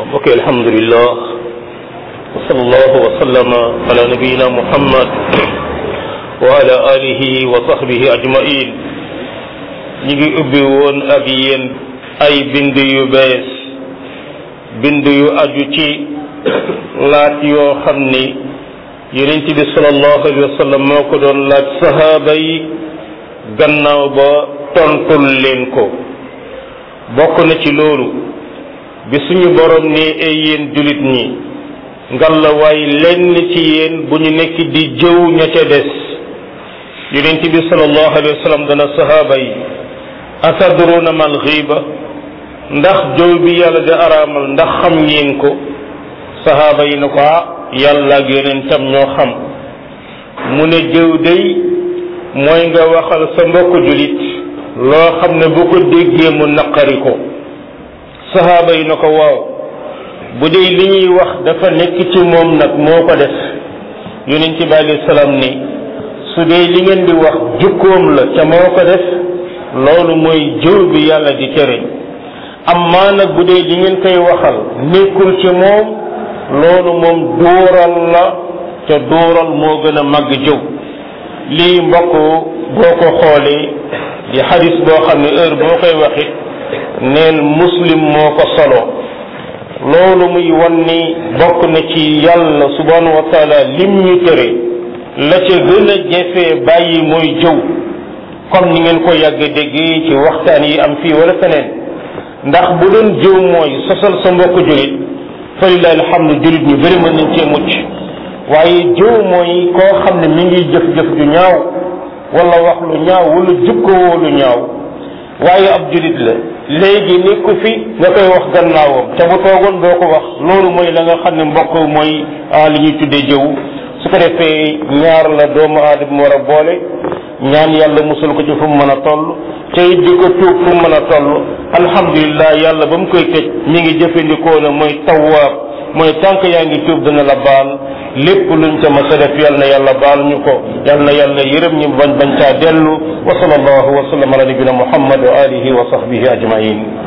ok alhamdulillah wa sallallahu wa sallama ala nabiyina muhammad wa ala alihi wa sahbihi ajmain ñi ngi ubbi woon ak yéen ay bind yu bees bind yu aju ci laaj yoo xam ni yonent bi sallallahu alayhi wa sallam moo ko doon laaj sahaaba yi gannaaw ba tontul leen ko bokk na ci loolu bi suñu borom ne ay yéen julit ñi ngalla waay lenn ci yéen bu ñu nekk di jëw ña ca des yonent bi sallallahu alayhi wa sallam dana sahaaba yi atadruna mal ghiba ndax jëw bi yàlla di araamal ndax xam ngeen ko sahaaba yi ne ko ah yàlla ak yonentam ñoo xam mu ne jëw day mooy nga waxal sa mbokk julit loo xam ne bu ko déggee mu naqari ko sahaaba yi na ko waaw bu dee li ñuy wax dafa nekk ci moom nag moo ko def yonent bi alayhi salaam ni su dee li ngeen di wax jukkoom la ca moo ko def loolu mooy jëw bi yàlla di tere amma nag bu dee li ngeen koy waxal nekkul ci moom loolu moom duural la te duural moo gën a màgg jëw lii mbokk boo ko xoolee di xadis boo xam ne heure boo koy waxit neel muslim moo ko solo loolu muy wan ni bokk na ci yàlla subhanahu wa taala lim ñu tere la ca gën a jafee bàyyi mooy jëw comme ni ngeen ko yàgg déggee ci waxtaan yi am fii wala feneen ndax bu doon jëw mooy sosal sa mbokk julit fa lillahi alhamdu julit ñu bëri mën nañ cee mucc waaye jëw mooy koo xam ne mi ngi jëf-jëf ju ñaaw wala wax lu ñaaw wala jukkoo lu ñaaw waaye ab julit la léegi nekku fi nga koy wax gannaawam te bu toogoon doo ko wax loolu mooy la nga xam ne mbokk mooy li ñuy tuddee jëw su ko defee ñaar la doomu aadama war a boole ñaan yàlla musul ko ci fu mu mën a toll te it di ko tuub fu mu mën a toll alhamdulilah yàlla ba mu koy tëj mi ngi jëfandikoo ne mooy tawwaab mooy tànk yaa ngi tuub dana la baal lépp luñ ca mas a def yal na yàlla baal ñu ko yal na yàlla yërëm ñu bañ bañ caa dellu wa sallallahu wa sallam ala nabina muhammad wa alihi wa sahbihi ajmain